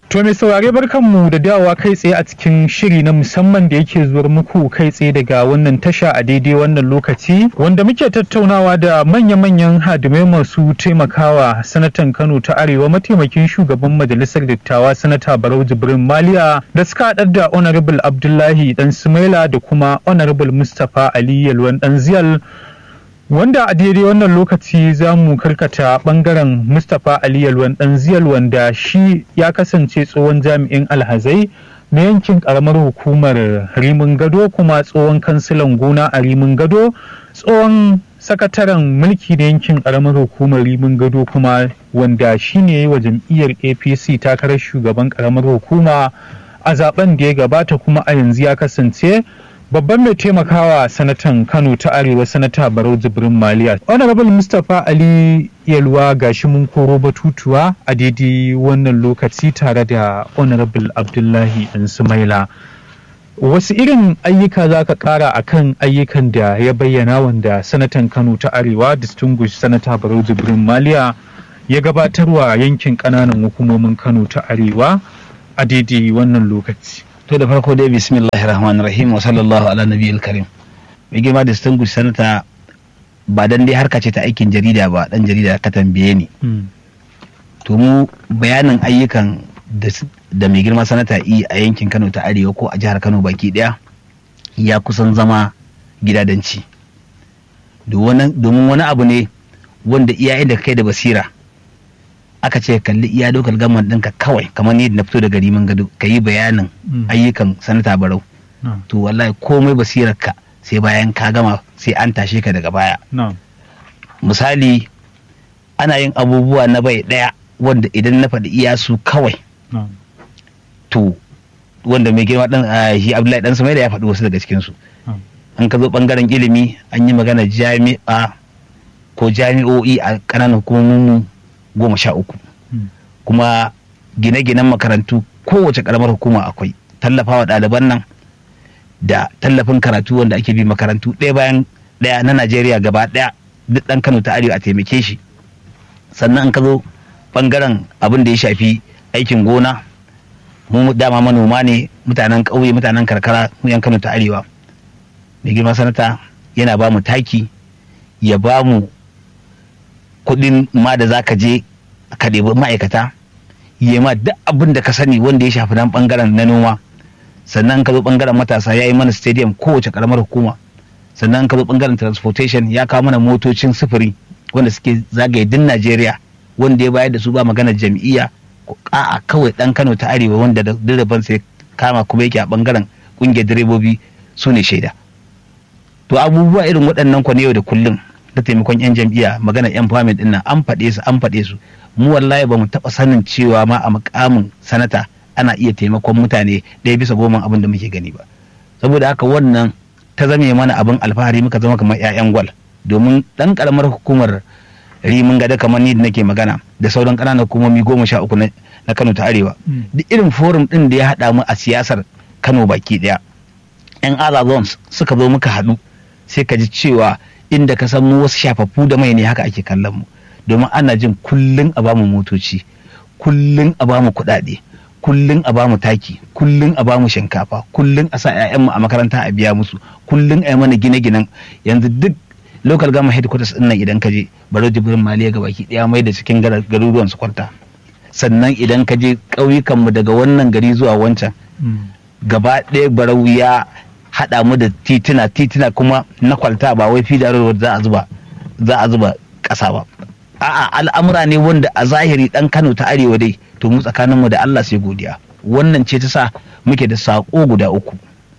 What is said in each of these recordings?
To mai saurare barkanmu da dawowa kai tsaye a cikin shiri na musamman da yake zuwar muku kai tsaye daga wannan tasha a daidai wannan lokaci wanda muke tattaunawa da manya-manyan hadimai masu taimakawa sanatan Kano ta Arewa mataimakin shugaban majalisar dattawa sanata Barau Jibrin Maliya da suka haɗar da Honorable Abdullahi Dan Sumaila da kuma Honorable Mustapha Ali Yalwan Dan Ziyal wanda a daidai wannan lokaci za mu karkata bangaren mustapha ali yalwan dan ziyal wanda shi ya kasance tsohon jami'in alhazai na yankin karamar hukumar rimin gado kuma tsohon kansilan gona a rimin gado tsohon sakataren mulki na yankin karamar hukumar rimin gado kuma wanda shi ne wa jam'iyyar apc takarar shugaban karamar hukuma a zaben da ya gabata kuma a yanzu ya kasance babban mai taimakawa sanatan kano ta arewa sanata barau jibrin maliya honorable mustapha ali yalwa gashi mun koro batutuwa a daidai wannan lokaci tare da honorable abdullahi dan sumaila wasu irin ayyuka za ka kara a kan ayyukan da ya bayyana wanda sanatan kano ta arewa distinguished sanata barau jibrin maliya ya gabatarwa yankin ƙananan hukumomin kano ta arewa a daidai wannan lokaci to da farko dai bismillahir rahmanir rahim wa sallallahu ala nabiyil karim mai girma da distinguished sanata ba dan dai harka ce ta aikin jarida ba dan jarida ka tambaye ni to mu bayanin ayyukan da mai girma sanata yi a yankin Kano ta Arewa ko a jihar Kano baki daya ya kusan zama gidadanci domin wani abu ne wanda iyayen da kai da basira aka ce kalli iya dokar gaman ɗinka kawai kamar ni na fito daga rimin gado ka yi bayanin ayyukan sanata barau to wallahi komai basirarka sai bayan ka gama sai an tashe ka daga baya misali ana yin abubuwa na bai ɗaya wanda idan na faɗi iya su kawai to wanda mai girma ɗan shi abdullahi ɗan samai da ya faɗi wasu daga cikinsu an ka zo ɓangaren ilimi an yi magana jami'a ko jami'o'i a ƙananan hukumomin goma sha uku kuma gine-ginen makarantu kowace karamar hukuma akwai tallafawa ɗaliban nan da tallafin karatu wanda ake bi makarantu ɗaya bayan ɗaya na najeriya gaba ɗaya duk ɗan kano ta arewa a taimake shi sannan an ka zo ɓangaren abin da ya shafi aikin gona mu dama manoma ne mutanen ƙauye mutanen karkara mu yan kano ta arewa mai girma sanata yana ba mu taki ya ba mu kuɗin ma da za ka je ka ɗebi ma'aikata yi ma duk abin da ka sani wanda ya shafi nan ɓangaren na noma sannan ka zo ɓangaren matasa ya yi mana stadium kowace ƙaramar hukuma sannan ka zo ɓangaren transportation ya kawo mana motocin sufuri wanda suke zagaye din najeriya wanda ya bayar da su ba magana jam'iyya a'a kawai ɗan kano ta arewa wanda da direban sai kama kuma yake a ɓangaren ƙungiyar direbobi su ne shaida to abubuwa irin waɗannan kwa yau da kullum ta taimakon 'yan jam'iyya magana 'yan famin din nan an faɗe su an faɗe su mu wallahi ba mu taɓa sanin cewa ma a mukamin sanata ana iya taimakon mutane ɗaya bisa goma abin da muke gani ba saboda haka wannan ta zame mana abin alfahari muka zama kamar 'ya'yan gwal domin ɗan ƙaramar hukumar rimin gada kamar ni da nake magana da sauran ƙananan hukumomi goma sha uku na kano ta arewa duk irin forum ɗin da ya haɗa mu a siyasar kano baki ɗaya 'yan other zones suka zo muka haɗu sai ka ji cewa inda ka san mu wasu shafaffu da mai ne haka ake kallon mu domin ana jin kullun a bamu motoci kullun a bamu kuɗaɗe kullun a bamu taki kullun a bamu shinkafa kullun a sa mu a makaranta a biya musu kullun a yi mana gine-ginen yanzu duk local gama headquarters din nan idan ka je baro jibrin maliya ga baki daya mai da cikin garuruwan su kwarta sannan idan ka je ƙauyukan mu daga wannan gari zuwa wancan gaba ɗaya barau ya haɗa mu da tituna tituna kuma na kwalta ba wai fida road za a zuba za a zuba ƙasa ba a'a al'amura ne wanda a zahiri dan Kano ta arewa dai to mu tsakanin mu da Allah sai godiya wannan ce ta sa muke da sako guda uku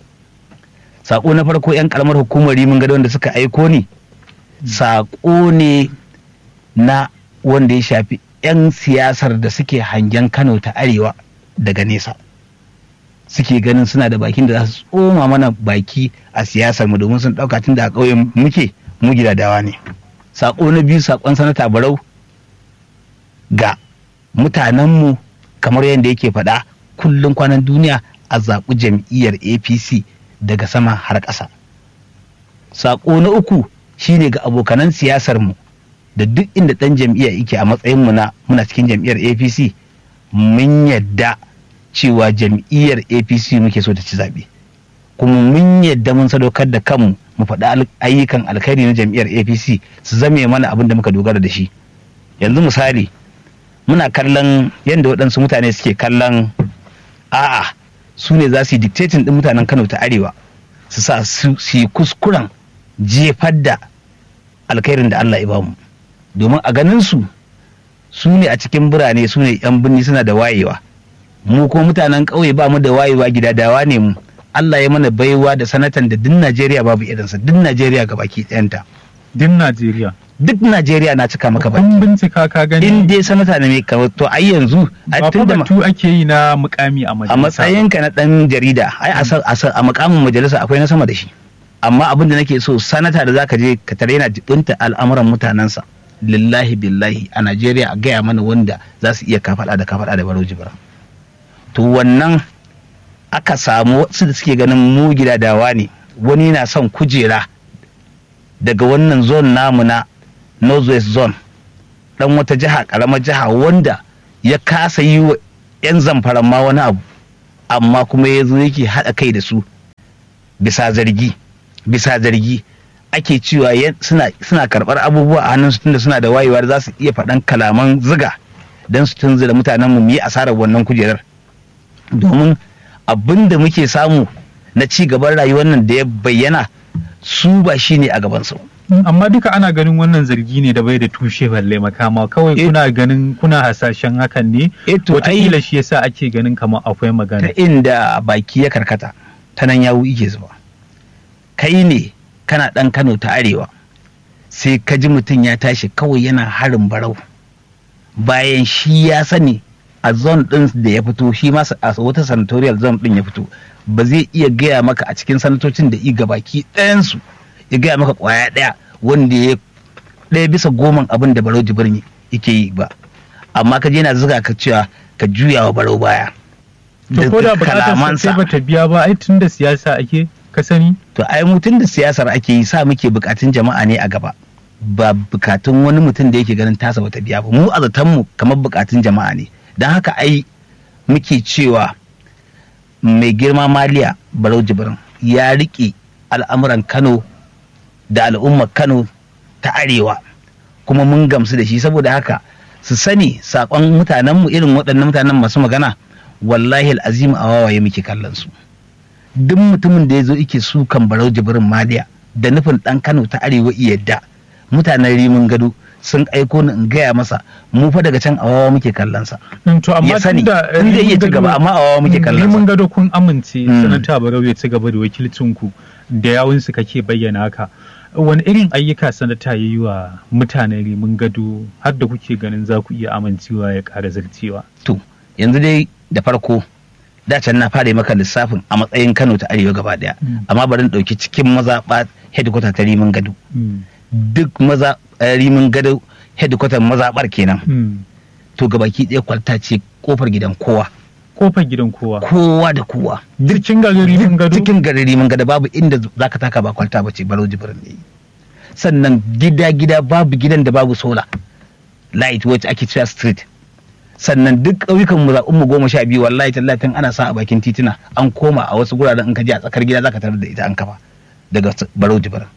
sako na farko yan karamar hukumar rimin gado wanda suka aiko ni sako ne na wanda ya shafi yan siyasar da suke hangen Kano ta arewa daga nesa suke ganin suna da bakin da za su tsoma mana baki a siyasar mu domin sun dauka tun da a ƙauyen muke mu gidadawa ne sako na biyu sakon sanata barau ga mutanenmu kamar yadda yake faɗa kullum kwanan duniya a zaɓi jam'iyyar apc daga sama har ƙasa sako na uku shine ga abokanan siyasar mu da duk inda ɗan jam'iyya yake a matsayin mu na muna cikin jam'iyyar apc mun yadda cewa jam'iyyar apc muke so ta ci zaɓe kuma mun yadda mun sadaukar da kanmu mu faɗi ayyukan alkhairi na jam'iyyar apc su zame mana abin da muka dogara da shi yanzu misali muna kallon yadda waɗansu mutane suke kallon a'a su ne za su yi dictating ɗin mutanen kano ta arewa su sa su yi kuskuren jefar da alkhairin da allah ya bamu domin a ganin su su ne a cikin birane su ne yan birni suna da wayewa mu ko mutanen ƙauye ba mu da wayewa gidadawa ne mu Allah ya mana baiwa da sanatan da duk Najeriya babu irinsa duk Najeriya ga baki ɗayanta. Duk Najeriya. Duk Najeriya na cika maka baki. Kun bincika ka gani. In dai sanata ne mai to ai yanzu. Ba fa batu ake yi na mukami a majalisa. A matsayinka na ɗan jarida ai a mukamin majalisa akwai na sama da shi. Amma abin da nake so sanata da zaka je ka tare yana jibinta al'amuran mutanensa. Lillahi billahi a Najeriya a gaya mana wanda za su iya kafaɗa da kafaɗa da baro jibra. To wannan aka samu wasu da suke ganin mu gidadawa ne wani na son kujera daga wannan zone namu na northwest zone dan wata jiha karamar jiha wanda ya kasa yi wa 'yan zamfaran ma wani abu amma kuma ya zo yake haɗa kai da su bisa zargi bisa zargi ake cewa suna, suna karɓar abubuwa a hannun su tunda suna da wayewa da za su iya faɗan kalaman ziga don su tunzura mutanen mu yi asarar wannan kujerar domin abin da muke samu na ci gaban rayuwar nan da ya bayyana su ba shi ne a gabansu. amma duka ana ganin wannan zargi ne da bai da tushe balle makama kawai kuna ganin kuna hasashen hakan ne wataƙila shi yasa ake ganin kamar akwai magana ta inda baki ya karkata ta nan yawu ike zuba kai ne kana ɗan kano ta arewa sai ka ji mutum ya tashi kawai yana harin barau bayan shi ya sani a zone din da ya fito shi ma a wata senatorial zone din ya fito ba zai iya gaya maka a cikin sanatocin da i gabaki ɗayansu ya gaya maka kwaya ɗaya wanda ya ɗaya bisa goman abin da barau jibirni yake yi ba amma ka je na zuga ka cewa ka juya wa barau baya to ko da bukatar sai bata biya ba ai tun da siyasa ake ka sani to ai mutum da siyasar ake yi sa muke bukatun jama'a ne a gaba ba bukatun wani mutum da yake ganin tasa bata biya ba mu a zaton mu kamar bukatun jama'a ne don haka ai muke cewa mai girma maliya barau jibrin ya riƙe al'amuran kano da al'ummar kano ta arewa kuma mun gamsu da shi saboda haka su sani saƙon mutanenmu irin waɗannan mutanen masu magana wallahi al'azim a wawaye muke kallon su duk mutumin da ya zo ike sukan barau jibrin maliya da nufin ɗan kano ta arewa yadda mutanen rimin gado sun aiko ni in gaya masa mu fa daga can awawa muke kallon sa to amma ya sani in zai iya ci gaba amma awawa muke kallon sa mun gado kun amince sanata barau ya ci gaba da wakilcin ku da yawun su kake bayyana haka wani irin ayyuka sanata ya yi wa mutanen rimin gado har da kuke ganin za ku iya amincewa ya ƙara zarcewa to yanzu dai da farko da can na fara maka lissafin a matsayin Kano ta Arewa gaba daya amma bari in dauki cikin mazaɓa headquarter ta rimin gado duk maza rimin gado headquarter mazaɓar kenan to gabaki ɗaya kwalta ce kofar gidan kowa kofar gidan kowa kowa da kowa cikin garin rimin gado cikin garin rimin gado babu inda zaka taka ba kwalta ba ce baro jibirin ne sannan gida gida babu gidan da babu sola light wacce ake cewa street sannan duk ƙauyukan mu zaɓin mu goma sha biyu wallahi tallatin ana sa a bakin tituna an koma a wasu guraren in ka je a tsakar gida zaka tarar da ita an kafa daga baro jibirin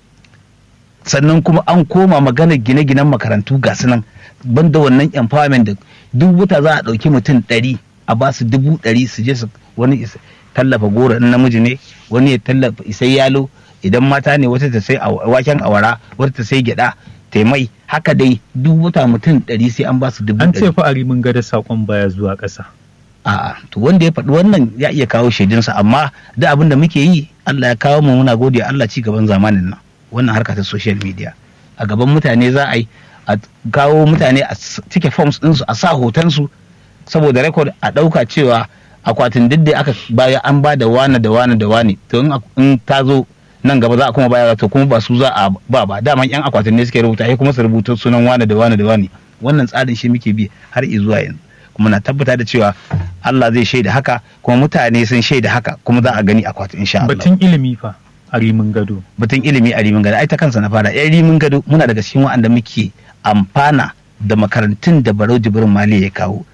sannan kuma an koma maganar gine-ginen makarantu ga nan banda wannan empowerment da duk wuta za a ɗauki mutum ɗari a ba su dubu ɗari su je su wani tallafa goro in namiji ne wani ya tallafa isai yalo idan mata ne wata ta sai waken awara wata ta sai gyada taimai haka dai duk wuta mutum ɗari sai an ba su dubu an ce fa a rimin gada saƙon baya zuwa ƙasa a'a to wanda ya faɗi wannan ya iya kawo shaidunsa amma da abin da muke yi Allah ya kawo mu muna gode Allah ci gaban zamanin nan wannan harka ta social media a gaban mutane za a yi a kawo mutane a cike forms ɗinsu a sa hotonsu saboda rekod a ɗauka cewa akwatin duk da aka baya an ba da wane da wane da wane to in ta zo nan gaba za a kuma baya to kuma ba su za a ba ba daman yan akwatin ne suke rubuta sai kuma su rubuta sunan wane da wane da wane wannan tsarin shi muke bi har zuwa yanzu kuma na tabbata da cewa Allah zai shaida haka kuma mutane sun shaida haka kuma za a gani akwatin insha Allah batun ilimi fa a rimin gado batun ilimi a rimin gado ai ta kansa na fara yan rimin gado muna daga cikin wa'anda muke amfana da makarantun da barau jibrin mali ya kawo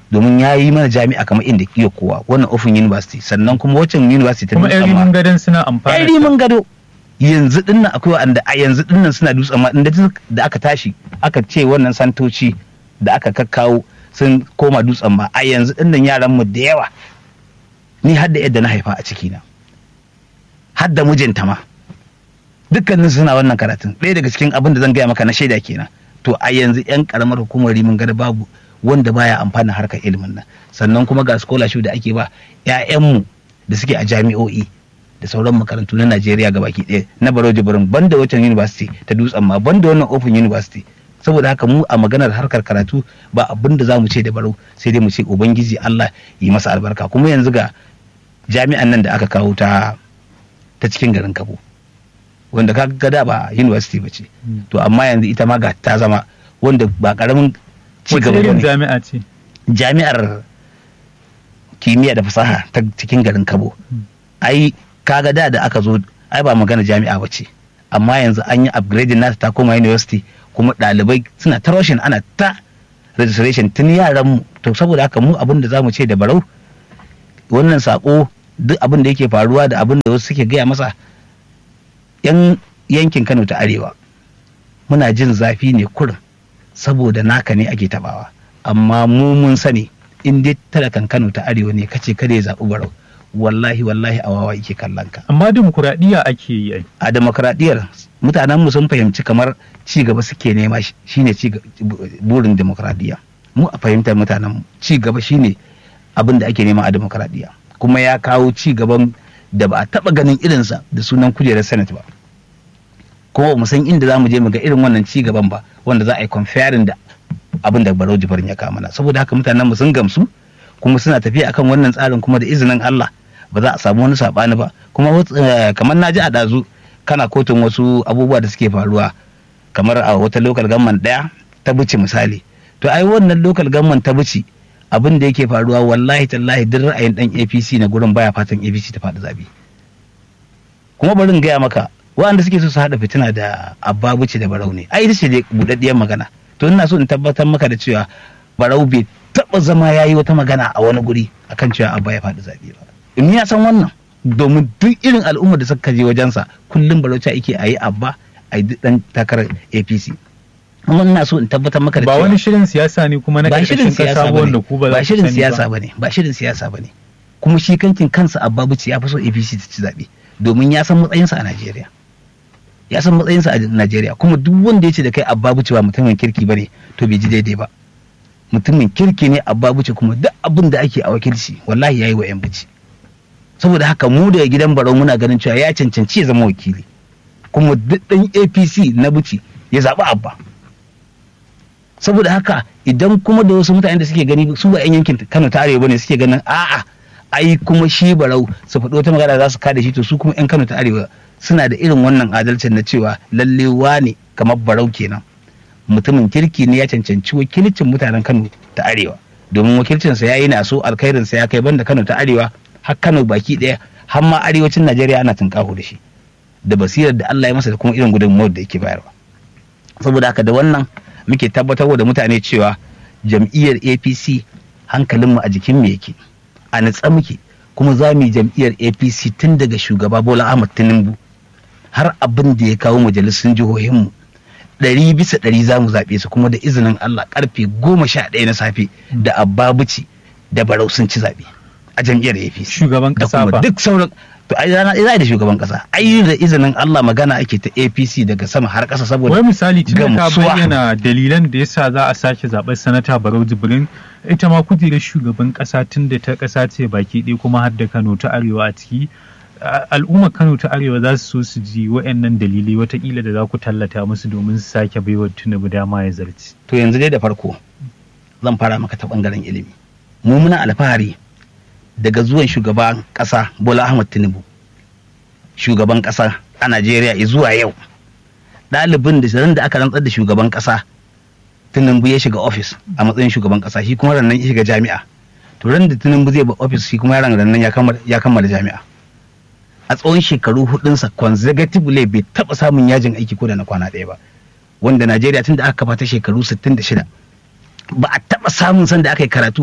domin ya yi mana jami'a kamar inda kiyo kowa wannan Open University sannan kuma waccan university ta kuma yan Dutsen ma- rimin gadon suna amfana yan rimin gado yanzu dinnan akwai wanda a yanzu dinnan suna dutsen ma inda duk da aka tashi aka ce wannan santoci da aka kakkawo sun koma dutsen ma a yanzu dinnan yaran mu da yawa ni har da yadda na haifa a cikina har da mijinta ma dukkanin suna wannan karatun ɗaya daga cikin abin da zan gaya maka na shaida kenan to a yanzu yan karamar hukumar rimin gada babu wanda baya amfana harkar ilimin nan sannan kuma ga scholarship da ake ba 'ya'yanmu da suke a jami'o'i da sauran makarantu na Najeriya gabaki ɗaya na Baro Jibrin banda wancan university ta dutsen ma banda wannan Open University saboda haka mu a maganar harkar karatu ba abin da za mu ce da Baro sai dai mu ce ubangiji Allah yi masa albarka kuma yanzu ga jami'an nan da aka kawo ta ta cikin garin Kabo wanda ka ga da ba university ba ce to amma yanzu ita ma ga ta zama wanda ba karamin ci wace gaba irin ne jami'a ce jami'ar kimiyya da fasaha ta cikin garin Kabo ai kaga da da aka zo ai ba magana jami'a ba ce amma yanzu an yi upgrading nata ta koma university kuma ɗalibai suna ta roshin ana ta registration tun yaran mu to saboda haka mu abin da zamu ce da barau wannan sako duk abin da yake faruwa da abin da wasu suke gaya masa yan yankin Kano ta arewa muna jin zafi ne kurin saboda naka ne ake tabawa amma mu mun sani in dai talakan Kano ta arewa ne kace kada ya zaɓi barau wallahi wallahi a wawa yake kallon ka amma dimokuraɗiyya ake yi ai a demokradiyyar mutanen mu sun fahimci kamar ci gaba suke nema shi- shine ci ga- bu- burin demokradiyya mu a fahimtar mutanen mu ci gaba shine abin da ake nema a demokradiyya kuma ya kawo ci gaban da ba a taba ganin irinsa da sunan kujerar senate ba kuma ba mu san inda za mu je mu ga irin wannan ci gaban ba wanda za a yi comparing da abin da Barau Jibrin ya kawo mana saboda haka mutanen mu sun gamsu kuma suna tafiya akan wannan tsarin kuma da izinin Allah ba za a samu wani sabani ba kuma wat- eh, kamar na ji a dazu kana kotun wasu abubuwa da suke faruwa kamar a wata local government daya ta buci misali to ai wannan local government ta buci abin da yake faruwa wallahi tallahi duk ra'ayin dan APC na gurin baya fatan APC ta faɗi zabe kuma bari in gaya maka waɗanda suke so su haɗa fitina da abba buci da barau ne ai ita ce dai buɗaɗɗiyar magana to ina so in tabbatar maka da cewa barau bai taɓa zama ya yi wata magana a wani guri akan cewa abba ya faɗi zaɓe ba in ya san wannan domin duk irin al'ummar da suka je wajensa kullum barau ta yake a yi abba a yi duk ɗan takarar apc kuma ina so in tabbatar maka da ba cewa wani shirin siyasa ne kuma na ba shirin ƙarƙashin siyasa ƙasa bane wanda ku ba za ba ku shirin sani siyasa ba bane ba shirin siyasa bane kuma shi kankin kansa abba buci ya fi so APC ta ci zaɓe domin ya san matsayinsa a Najeriya ya san matsayinsa a Najeriya kuma duk wanda ya ce da kai abba buci ba mutumin kirki bane to bai ji daidai ba mutumin kirki ne abba buci kuma duk abin da ake a wakilci wallahi yayi wa yan buci saboda haka mu daga gidan barau muna ganin cewa ya cancanci ya zama wakili kuma duk ɗan APC na buci ya zaɓi abba saboda haka idan kuma da wasu mutane da suke gani su ba 'yan yankin Kano ta arewa ne suke ganin a'a ai kuma shi barau su faɗo wata magana za su kada shi to su kuma 'yan Kano ta arewa suna da irin wannan adalcin na cewa lalle wane kamar barau kenan mutumin kirki ne ya cancanci wakilcin mutanen Kano ta arewa domin wakilcinsa ya yi na so alkhairinsa ya kai banda Kano ta arewa har Kano baki ɗaya har ma arewacin Najeriya ana tunkaho da shi da basirar da Allah ya masa da kuma irin gudunmuwar da yake bayarwa saboda haka da wannan muke tabbatarwa da mutane cewa jam'iyyar apc hankalinmu a jikin mu yake a natsa muke kuma za mu yi jam'iyyar apc tun daga shugaba bola ahmad tinubu har abin da ya kawo majalisun jihohinmu ɗari bisa ɗari za mu zaɓe su kuma da izinin allah karfe goma sha ɗaya na safe da abbabuci da barau sun ci zaɓe a jam'iyyar apc shugaban da ƙasa kuma ba duk sauran to ai rana za da shugaban kasa ai da izinin Allah magana ake ta APC daga sama har kasa saboda wai misali tun da ka gamsuwa. bayyana dalilan da yasa za a sake zaɓar sanata barau jibrin ita ma kujerar shugaban ƙasa tun da ta ƙasa ce baki ɗaya kuma har da kano ta arewa a ciki a- al'ummar kano ta arewa za su so su ji waɗannan dalilai watakila da za ku tallata musu domin su sake baiwa tinubu dama ya zarci to yanzu dai da farko zan fara maka ta bangaren ilimi mu muna alfahari daga zuwan shugaban kasa Bola Ahmad Tinubu shugaban kasa a Najeriya zuwa yau ɗalibin da ran da aka rantsar da shugaban kasa Tinubu ya shiga ofis a matsayin shugaban kasa shi kuma rannan ya shiga jami'a to ran da Tinubu zai ba ofis shi kuma yaran rannan ya kammala ya kammala jami'a a tsawon shekaru hudunsa consecutively bai taba samun yajin aiki ko da na kwana ɗaya ba wanda Najeriya tun da aka kafa ta shekaru 66 ba a taba samun san da aka yi karatu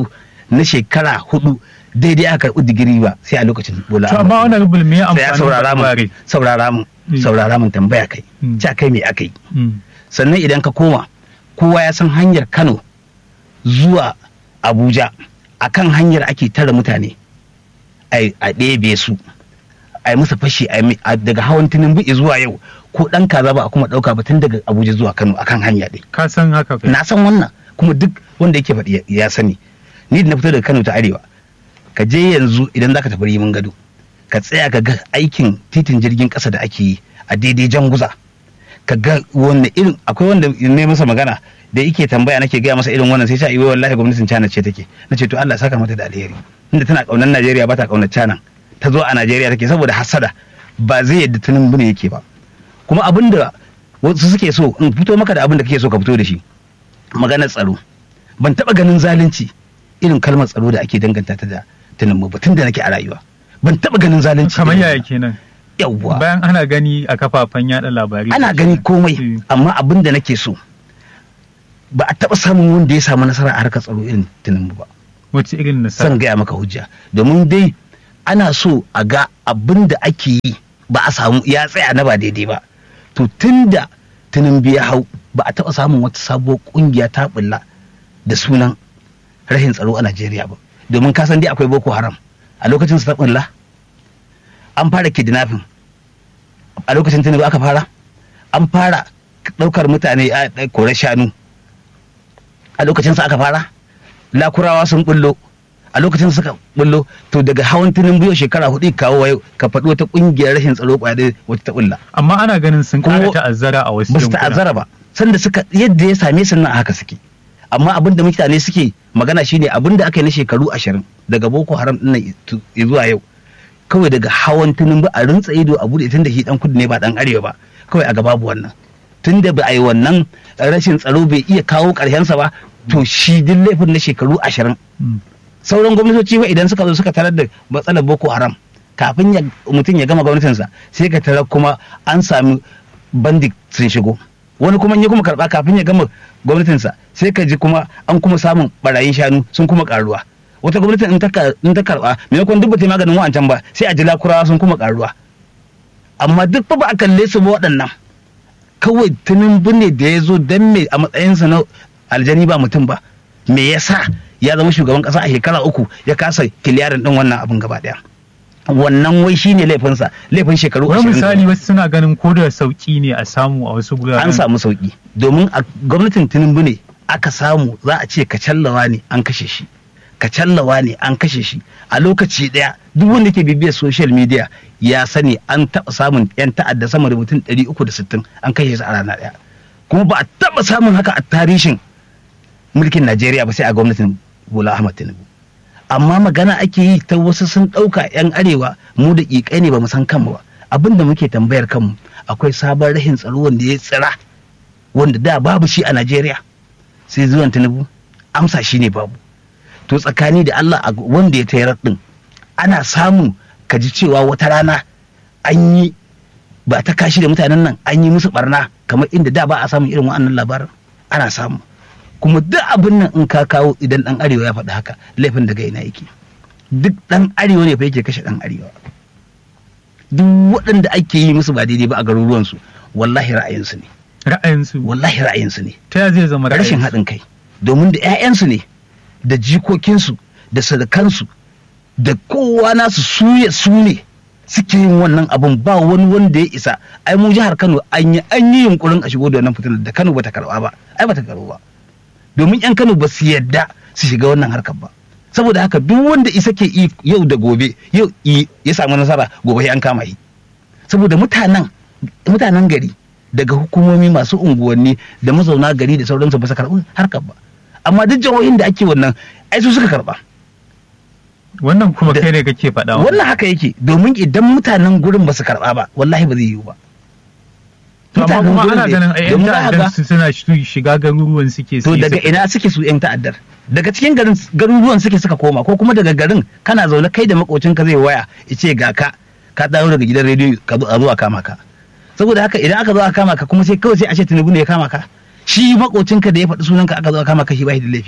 na shekara hudu daidai aka karɓi digiri ba sai a lokacin bola to amma wannan rubul me sai ya amfani saurara mun labari saurara mun Mm. saurara mun tambaya kai Mm. ca kai me aka yi Mm. sannan idan ka koma kowa ya san hanyar kano zuwa abuja a kan hanyar ake tara mutane a a ɗebe su a yi musu fashi a yi mi- a- daga hawan tinubu zuwa yau ko ɗan kaza ba a kuma ɗauka ba tun daga abuja zuwa kano a kan hanya ɗin ka san haka kai na san wannan kuma duk wanda yake faɗi ya- ya sani ni da na fito daga kano ta arewa ka je yanzu idan za ka tafi rimin gado ka tsaya ka ga aikin titin jirgin ƙasa da ake yi a daidai janguza ka ga wanne irin akwai wanda ne masa magana da yake tambaya nake gaya masa irin wannan sai ta iwe wallahi gwamnatin China ce take na ce to Allah saka mata da alheri inda tana kaunar Najeriya ba ta kaunar China ta zo a Najeriya take saboda hasada ba zai yadda tunin bane yake ba kuma abin da wasu suke so in fito maka da abin da kake so ka fito da shi maganar tsaro ban taba ganin zalunci irin kalmar tsaro da ake danganta ta da tunin ba tun da nake a rayuwa ban taba ganin zalunci kamar irin yaya wannan. kenan yawwa bayan ana gani a kafafen yada labarai ana gani komai Mm. amma abin da nake so ba a taɓa samun wanda ya samu nasara a harkar tsaro irin tinubu ba wace irin nasara san gaya maka hujja domin dai ana so a ga abin da ake yi ba a samu ya tsaya na ba daidai ba to tun da tinubu ya hau ba a taɓa samun wata sabuwar ƙungiya ta bulla da sunan rashin tsaro a najeriya ba domin ka san dai akwai boko haram a lokacin su ta bulla an fara kidnapping a lokacin tinubu aka fara an fara ɗaukar mutane a a kore shanu a lokacin sa aka fara lakurawa sun bullo a lokacin suka bullo to daga hawan tinubu yau shekara hudu kawo wa yau ka faɗi wata ƙungiyar rashin tsaro kwaya ɗaya wata ta bulla amma ana ganin sun Kuma- ƙara ta'azzara a wasu ba su yankuna. ta'azzara ba sanda suka yadda ya same su nan a haka suke amma abin da mutane suke magana shine abin da aka yi na shekaru ashirin daga boko haram ɗin nan tu- zuwa yau kawai daga hawan tinubu a rintsa ido a bude tunda shi dan kudu ne ba dan arewa ba kawai a ga babu wannan tunda ba a yi wannan rashin tsaro bai iya kawo sa ba to shi duk laifin na shekaru ashirin Mm. sauran gwamnatoci ba idan suka zo suka tarar da matsalar boko haram kafin ya mutum ya gama gwamnatinsa sai ka tarar kuma an sami bandit sun shigo wani kuma in ya kuma karba kafin ya gama gwamnatinsa sai ka ji kuma an kuma samun barayin shanu sun kuma karuwa wata gwamnatin in ta ka- in ta karba maimakon duk ba ta yi maganin wa'ancan ba sai a ji lakurawa sun kuma karuwa amma duk fa ba a kalle su ba waɗannan kawai tunin ne da ya zo don me a matsayinsa na aljani ba mutum ba me yasa ya zama shugaban kasa a shekara uku ya kasa kiliyarin din wannan abin gaba daya wannan wai shine laifinsa laifin shekaru wani 20 misali wasu suna ganin ko da sauki ne a samu a wasu guraren an samu sauki domin a gwamnatin tinubu ne aka samu za a ce kacallawa ne an kashe shi kacallawa ne an kashe shi a lokaci daya duk wanda ke bibiyar social media ya sani an taɓa samun yan ta'adda sama da mutum 360 an kashe su a rana daya kuma ba a taɓa samun haka a tarihin mulkin najeriya ba sai a gwamnatin bola ahmad tinubu amma magana ake yi ta wasu sun ɗauka 'yan arewa mu da ƙiƙai ne ba mu san kanmu ba abin da muke tambayar kanmu akwai sabon rahin tsaro wanda ya tsira wanda da babu shi a najeriya sai zuwan tinubu amsa shi ne babu to tsakani da allah a wanda ya tayar din ana samu ka ji cewa wata rana an yi ba ta kashi da mutanen nan an yi musu barna kamar inda da ba a samun irin wa'annan labarin ana samu kuma duk abin nan in ka kawo idan dan arewa ya faɗi haka laifin daga ina yake duk dan arewa ne fa yake kashe dan arewa duk waɗanda ake yi musu ba daidai ba a garuruwansu wallahi ra'ayinsu ne ra'ayinsu wallahi ra'ayinsu ne ta ya zai zama rashin ra'ayinsu? haɗin kai domin da 'ya'yansu ne da jikokinsu da sadakansu da kowa nasu suye su ne suke yin wannan abun ba wani wanda ya isa ai mu jihar Kano an yi an yi yunkurin a shigo da wannan fitinar da Kano bata karba ba ai bata karba ba domin 'yan Kano ba su yadda su shiga wannan harkar ba saboda haka duk wanda isa ke yi yau da gobe yau i- ya samu nasara gobe sai an kama shi saboda mutanen mutanen gari daga hukumomi masu unguwanni da mazauna gari da sauransu ba su karɓi harkar ba amma duk jihohin da ake wannan ai su suka karɓa wannan kuma Da- kai ne kake faɗa wannan haka yake domin idan mutanen gurin ba su karɓa ba wallahi ba zai yiwu ba To amma kuma gurin ana ne. ganin ai yan Domin za ka ta'addan ga- su suna shi- shiga garuruwan suke to siye daga su- ina suke su yan ta'addar daga cikin garin garuruwan suke suka koma ko kuma daga garin kana zaune kai da makocinka zai waya ya ce ga ka ka dawo daga gidan rediyo ka zo a zo a kama ka saboda haka idan aka zo a kama ka kuma sai kawai sai a ce tinubu ne ya kama ka shi makocinka da ya faɗi sunanka aka zo a kama ka shi ba shi da laifi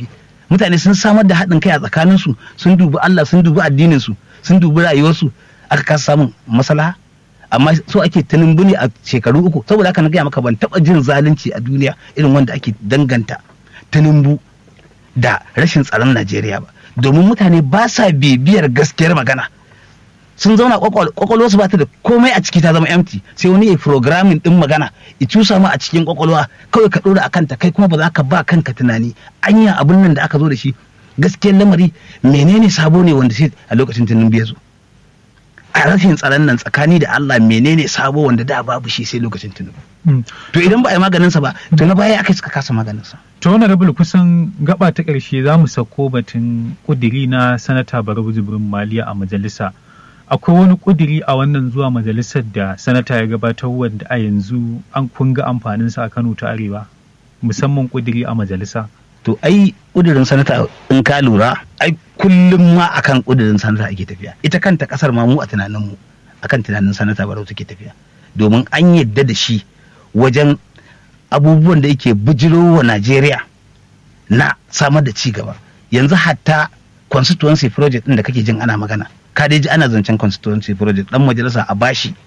mutane sun samar da haɗin kai a tsakaninsu sun dubi Allah sun dubi addininsu sun dubi rayuwarsu aka kasa samun maslaha amma so ake tunumbu ne a shekaru uku saboda haka na gaya maka ban taɓa jin zalunci a duniya irin wanda ake danganta tunumbu da rashin tsaron Najeriya ba domin mutane ba sa bibiyar gaskiyar magana sun zauna kwakwalwa su ba ta da komai a ciki ta zama empty sai wani ya programming din magana ya cusa ma a cikin kwakwalwa kawai ka dora akan ta kai kuma ba za ka ba kanka tunani anya abin nan da aka zo da shi gaskiyar lamari menene sabo ne wanda sai a lokacin tunin ya zo a rashin tsaron nan tsakani da Allah menene sabo wanda da babu shi sai lokacin tunin to idan ba a yi maganin sa ba to na baya aka suka kasa maganin sa to wani rabul kusan gaba ta ƙarshe za mu sako batun kudiri na sanata Barau Jibrin Maliya a majalisa akwai wani kudiri a wannan zuwa majalisar da sanata ya gabatar wanda a yanzu an kunga amfaninsa a Kano ta Arewa musamman kudiri a majalisa to ai kudirin sanata in ka lura ai kullum ma akan kudirin sanata ake tafiya ita kanta kasar ma mu a tunanin mu akan tunanin sanata barau take tafiya domin an yadda da shi wajen abubuwan da yake bijiro wa Najeriya na samar da ci gaba yanzu hatta constituency project din da kake jin ana magana ka dai ji ana zancen constituency project dan majalisa a bashi